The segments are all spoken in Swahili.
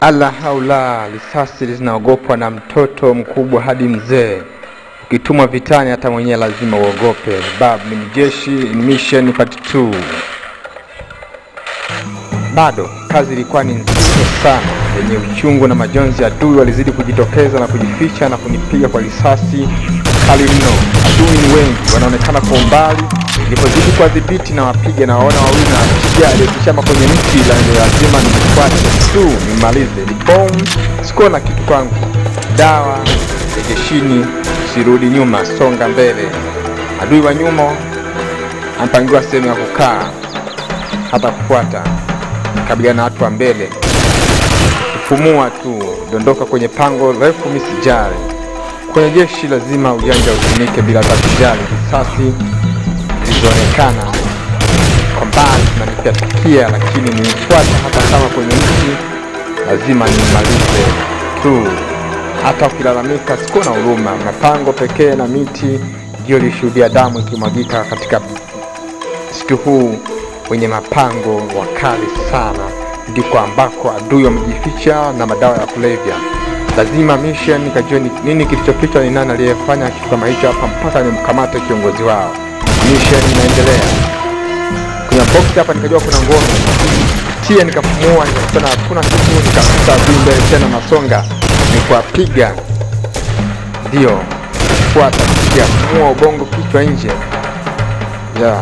Ala haula, risasi zinaogopwa na mtoto mkubwa hadi mzee. Ukitumwa vitani, hata mwenyewe lazima uogope. Bab ni mjeshi in mission part 2. Bado kazi ilikuwa ni nzito sana, yenye uchungu na majonzi. Adui walizidi kujitokeza na kujificha na kunipiga kwa risasi kali mno. Adui ni wengi, wanaonekana kwa umbali. Nilipozidi kuwadhibiti na wapiga na waona wawili na wapiga aliyekishama kwenye mti, ila ni lazima nimfuate tu nimalize. Ni bomu, sikuwa na kitu kwangu, dawa ya jeshini, sirudi nyuma, songa mbele. Adui wa nyuma amepangiwa sehemu ya kukaa, hata kufuata kabiliana na watu wa mbele, kufumua tu, dondoka kwenye pango refu, misijali. Kwenye jeshi lazima ujanja utumike bila hata kujali. Risasi zilizoonekana kwa mbali zinanipatikia, lakini nilifuata, hata kama kwenye mti, lazima nimalize tu. Hata ukilalamika, sikuwa na huruma. Mapango pekee na miti ndio ilishuhudia damu ikimwagika katika msitu huu wenye mapango wakali sana, ndiko ambako adui wamejificha na madawa ya kulevya. Lazima mission nikajua ni nini kilichofichwa, ni nani aliyefanya kitu kama hicho hapa, mpaka nimkamate kiongozi wao. Mission inaendelea. Kwenye box hapa nikajua kuna ngome tia, nikapumua, nikakutana hakuna kitu, nikakuta adui mbele tena, nasonga nikuwapiga, ndio fuata, piga, pumua, ubongo, kichwa nje, yeah.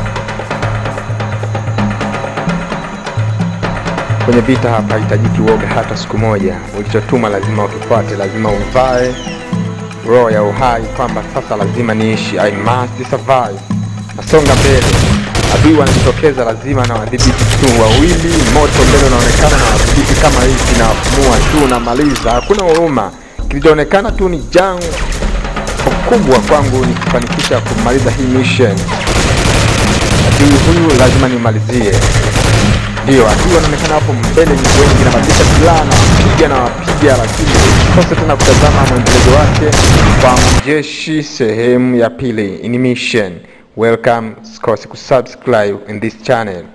Kwenye vita hapa hitajiki uoga hata siku moja. Ulichotuma lazima ukifuate, lazima uvae roho ya uhai kwamba sasa lazima niishi, I must survive. Nasonga mbele, adui wanajitokeza, lazima na wadhibiti tu. Wawili moto mbele unaonekana, na wadhibiti kama hivi, na wapumua tu, namaliza. Hakuna huruma, kilichoonekana tu ni jangu kubwa kwangu, ni kufanikisha kumaliza hii mission. Adui huyu lazima nimalizie. Ndio, adui wanaonekana hapo mbele ni wengi, nabadilisha silaha na wapiga na wapiga, lakini kose tena kutazama mwendelezo wake kwa mjeshi sehemu ya pili in mission. Welcome, sikose kusubscribe in this channel.